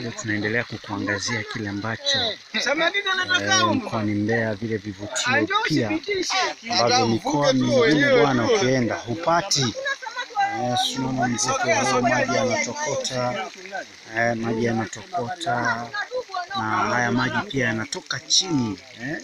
bado tunaendelea kukuangazia kile ambacho eh, mkoani Mbeya, vile vivutio pia ambavyo mikoa mingine bwana ukienda hupati. Eh, si unaona mvuke huo, maji yanatokota, eh, maji yanatokota na haya maji pia yanatoka chini eh,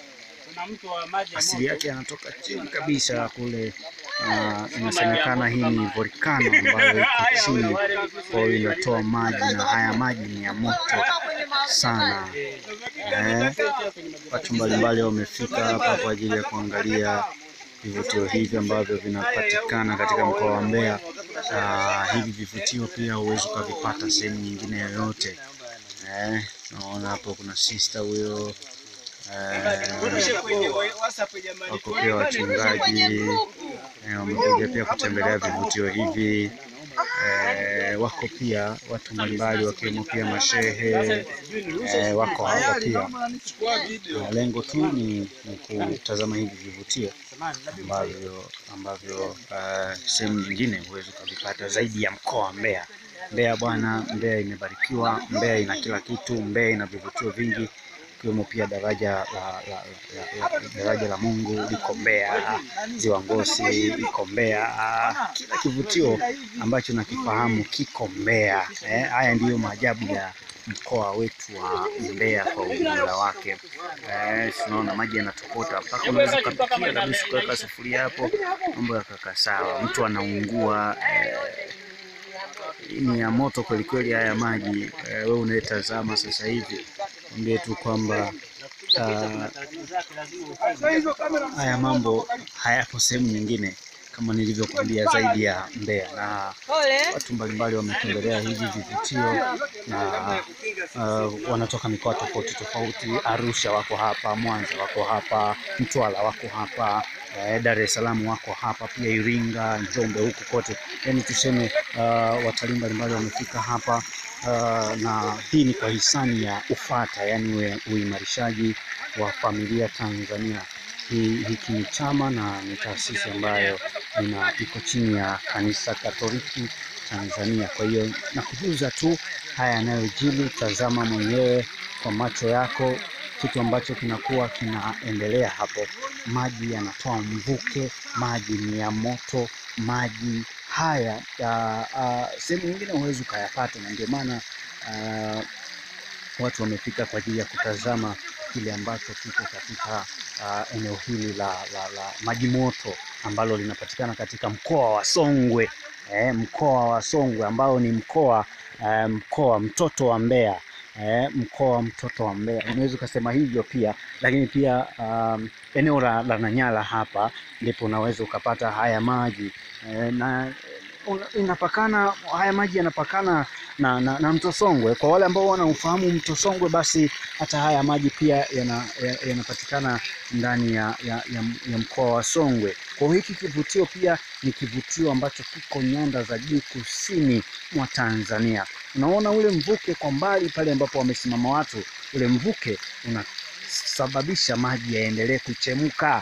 asili yake yanatoka chini kabisa kule. na inasemekana hii ni volkano ambayo iko chini, kwa hiyo inatoa maji, na haya maji ni ya moto sana eh. Watu mbalimbali wamefika hapa kwa ajili ya kuangalia vivutio hivi ambavyo vinapatikana katika mkoa wa Mbeya. Ah, hivi vivutio pia huwezi ukavipata sehemu nyingine yoyote eh. Naona hapo kuna sister huyo eh, wako pia wachungaji eh, wamekuja pia kutembelea vivutio hivi eh, wako pia watu mbalimbali wakiwemo pia mashehe eh, wako hapa pia. Na lengo tu ni, ni kutazama hivi vivutio ambavyo ambavyo eh, sehemu nyingine huwezi ukavipata zaidi ya mkoa wa Mbeya. Mbeya bwana, Mbeya imebarikiwa, Mbeya ina kila kitu, Mbeya ina vivutio vingi ikiwemo pia daraja la, la, la, la, daraja la Mungu liko Mbeya, ziwa Ngosi iko Mbeya, kila kivutio ambacho nakifahamu kiko Mbeya. Eh, haya ndiyo maajabu ya mkoa wetu wa Mbeya kwa ujumla wake. Eh, tunaona maji yanatokota mpaka unaweza ukapikia kabisa ukaweka sufuria hapo, mambo yakakaa sawa, mtu anaungua eh, ni ya moto kwelikweli haya maji eh, wewe unayetazama sasa hivi ambie tu kwamba ah, haya mambo hayapo sehemu nyingine kama nilivyokuambia zaidi ya Mbeya, na watu mbalimbali wametembelea hivi vivutio na uh, wanatoka mikoa tofauti tofauti. Arusha wako hapa, Mwanza wako hapa, Mtwara wako hapa eh, Dar es Salaam wako hapa pia, Iringa, Njombe, huku kote, yaani tuseme uh, watalii mbalimbali wamefika hapa uh, na hii ni kwa hisani ya UFATA, yaani uimarishaji wa familia Tanzania. Hii hiki ni chama na ni taasisi ambayo ina iko chini ya kanisa Katoliki Tanzania. Kwa hiyo nakujuza tu haya yanayojili, tazama mwenyewe kwa macho yako kitu ambacho kinakuwa kinaendelea hapo. Maji yanatoa mvuke, maji ni ya moto, maji haya sehemu nyingine huwezi ukayapata, na ndio maana ah, watu wamefika kwa ajili ya kutazama kile ambacho kiko katika uh, eneo hili la, la, la maji moto ambalo linapatikana katika mkoa wa Songwe eh, mkoa wa Songwe ambao ni mkoa uh, mkoa mtoto wa Mbeya eh, mkoa mtoto wa Mbeya unaweza ukasema hivyo pia, lakini pia um, eneo la, la Nanyala hapa ndipo unaweza ukapata haya maji eh, na una- inapakana haya maji yanapakana na, na, na mto Songwe. Kwa wale ambao wanaufahamu mto Songwe, basi hata haya maji pia yana- ya- yanapatikana ndani ya, ya, ya, ya mkoa wa Songwe. Kwa hiyo hiki kivutio pia ni kivutio ambacho kiko nyanda za juu kusini mwa Tanzania. Unaona ule mvuke kwa mbali pale ambapo wamesimama watu, ule mvuke unasababisha maji yaendelee kuchemka.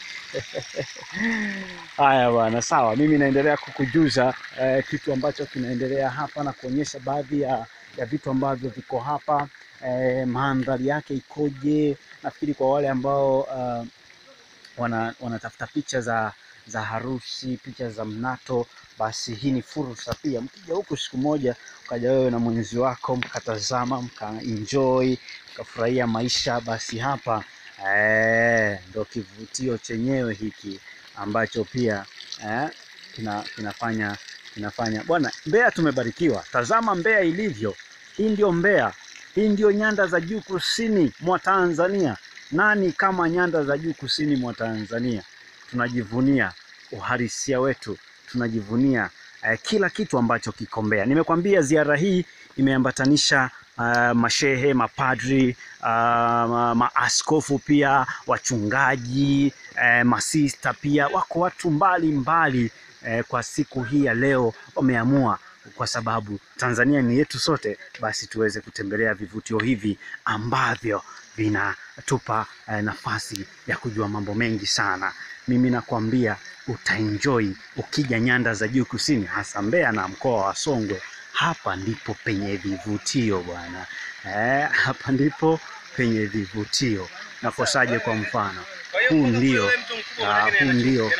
Haya bwana, sawa. Mimi naendelea kukujuza eh, kitu ambacho kinaendelea hapa na kuonyesha baadhi ya, ya vitu ambavyo viko hapa eh, mandhari yake ikoje. Nafikiri kwa wale ambao uh, wana, wanatafuta picha za za harusi, picha za mnato, basi hii ni fursa pia. Mkija huku siku moja, ukaja wewe na mwenzi wako mkatazama, mkaenjoy, mkafurahia maisha, basi hapa eh, ndo kivutio chenyewe hiki ambacho pia eh, kina, kinafanya kinafanya bwana. Mbeya tumebarikiwa, tazama Mbeya ilivyo. Hii ndio Mbeya, hii ndio nyanda za juu kusini mwa Tanzania. Nani kama nyanda za juu kusini mwa Tanzania? Tunajivunia uhalisia wetu, tunajivunia eh, kila kitu ambacho kiko Mbeya. Nimekwambia ziara hii imeambatanisha uh, mashehe, mapadri, uh, ma- maaskofu pia, wachungaji, eh, masista pia, wako watu mbali mbali eh, kwa siku hii ya leo wameamua kwa sababu Tanzania ni yetu sote, basi tuweze kutembelea vivutio hivi ambavyo vinatupa eh, nafasi ya kujua mambo mengi sana. Mimi nakwambia utaenjoy ukija nyanda za juu kusini, hasa Mbeya na mkoa wa Songwe. hapa ndipo penye vivutio bwana. Eh, hapa ndipo penye vivutio. Nakosaje? Kwa mfano huu ndio ah, huu ndio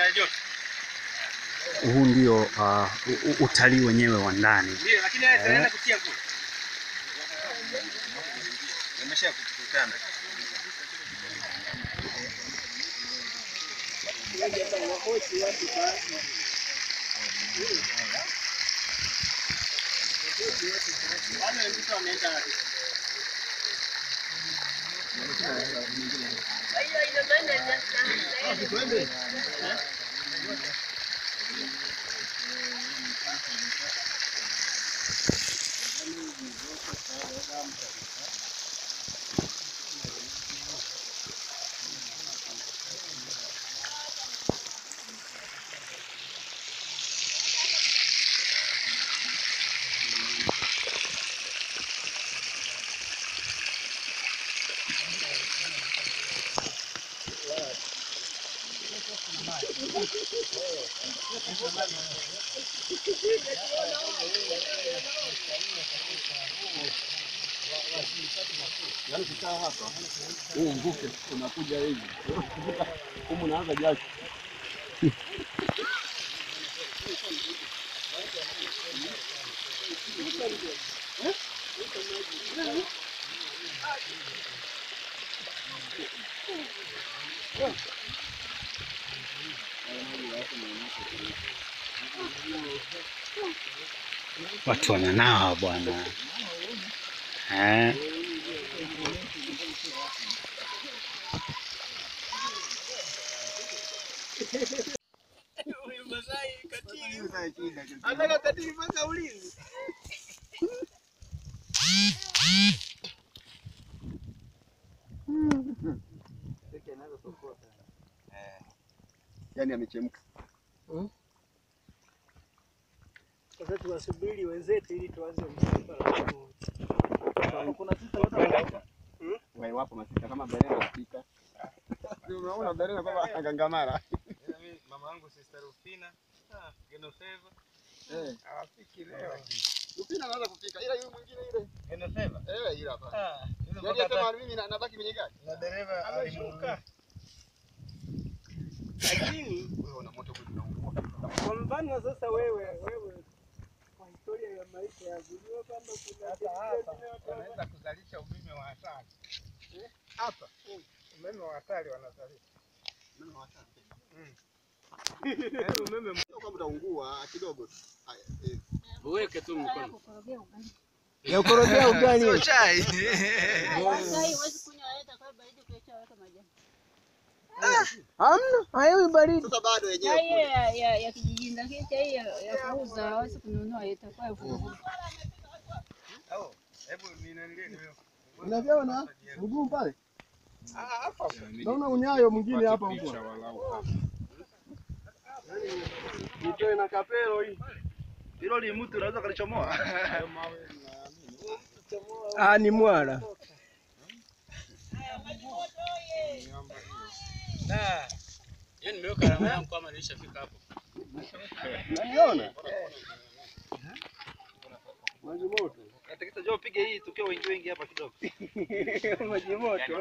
huu ndio ah, u- u- utalii wenyewe wa ndani. Eh, Yaani kukaa hapa huu mvuke unakuja hivi humu naanza jasho. watu wananawa bwana eh. Yaani amechemka. Sasa tuwasubiri wenzetu ili tuanze msafara. Kuna Wewe wapo masika kama Berena anapika. Unaona Berena kama agangamara. Mama yangu Sister Rufina, ah, Genoveva, Eh, hawafiki leo. Upina anaanza kupika ila yule mwingine ile. Genoveva? Eh, ila hapa. Ah, yule Yaani mpaka sema mimi na- nabaki kwenye gari. na dereva ameshuka. Lakini Wewe una moto kweli unaungua. kwa mfano sasa wewe wewe kwa historia ya maisha ya kujua kwamba kuna Sasa hapa wanaweza kuzalisha umeme wa hatari. Hapa umeme wa hatari wanazalisha. Mimi nawataka. Yaani umeme Sio kwamba utaungua kidogo tu. Haya, eh. uweke tu mkono. ya korogea ugali. Sio chai. Hamna, hayo baridi. Sasa bado yenyewe Chai hiyo ya, ya, ya kijijini lakini chai hiyo ya kuuza hawezi kununua itakuwa elfu mbili. Oh, hebu ninanilie hiyo. Unaviona mguu pale? Ah, hapa. Naona unyayo mwingine hapa huko. Nitoe na kapelo hii. Hilo ni mtu unaweza kalichomoa. Ah, ni mwala. Ah. Yaani nimeweka alama yangu kama nilishafika hapo. Unaiona? Maji moto. Atakita jo pige hii tukiwa wengi wengi hapa kidogo. Maji moto.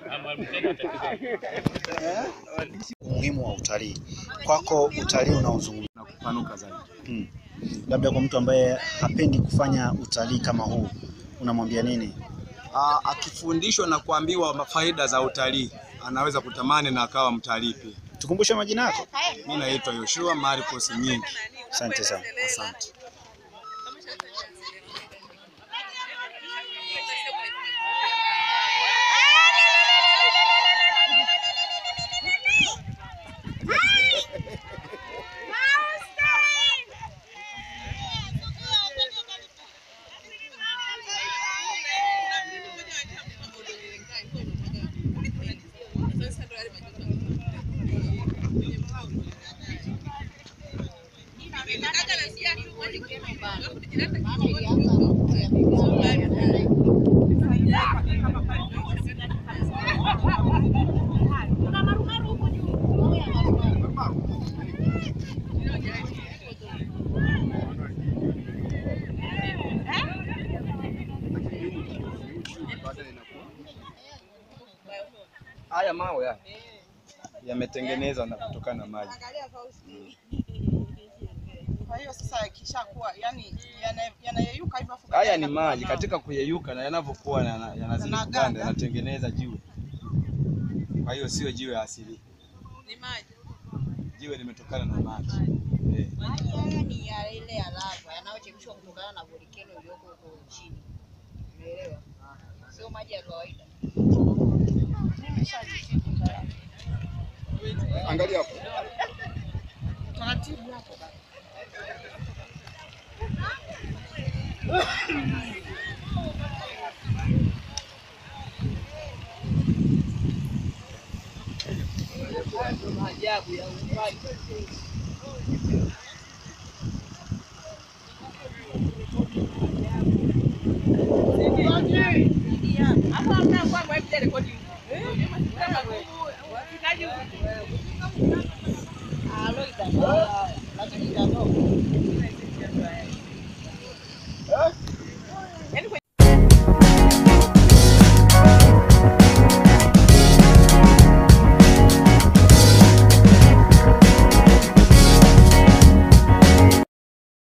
Umuhimu wa utalii kwako, utalii unaozungumza Na kupanuka zaidi. hmm. Labda kwa mtu ambaye hapendi kufanya utalii kama huu unamwambia nini? Aa, akifundishwa na kuambiwa faida za utalii anaweza kutamani na akawa mtalii pia. Tukumbushe majina yako. Mimi naitwa Yoshua Marcos Nyingi. Asante sana. Asante. Haya mawe haya yametengenezwa na kutokana na maji. Kwa hiyo sasa yakishakuwa yani yana- yanayeyuka hivyo afu Haya baadaye ni yanakuwa maji mawe. katika kuyeyuka na yanavyokuwa yana- yanazidi Yanaganda. kuganda yanatengeneza jiwe. Kwa hiyo sio jiwe asili, Ni maji. jiwe limetokana na maji eh. Maji haya ni ya ile ya lava yanayochemshwa kutokana na volkeno iliyoko huko chini. Umeelewa? Sio maji ya kawaida. Angalia hapo. Taratibu hapo. Maajabu ya uumbaji. Hapo hamna kwamba hebu rekodi. Kama Ah, lo itakuwa lakini itatoka.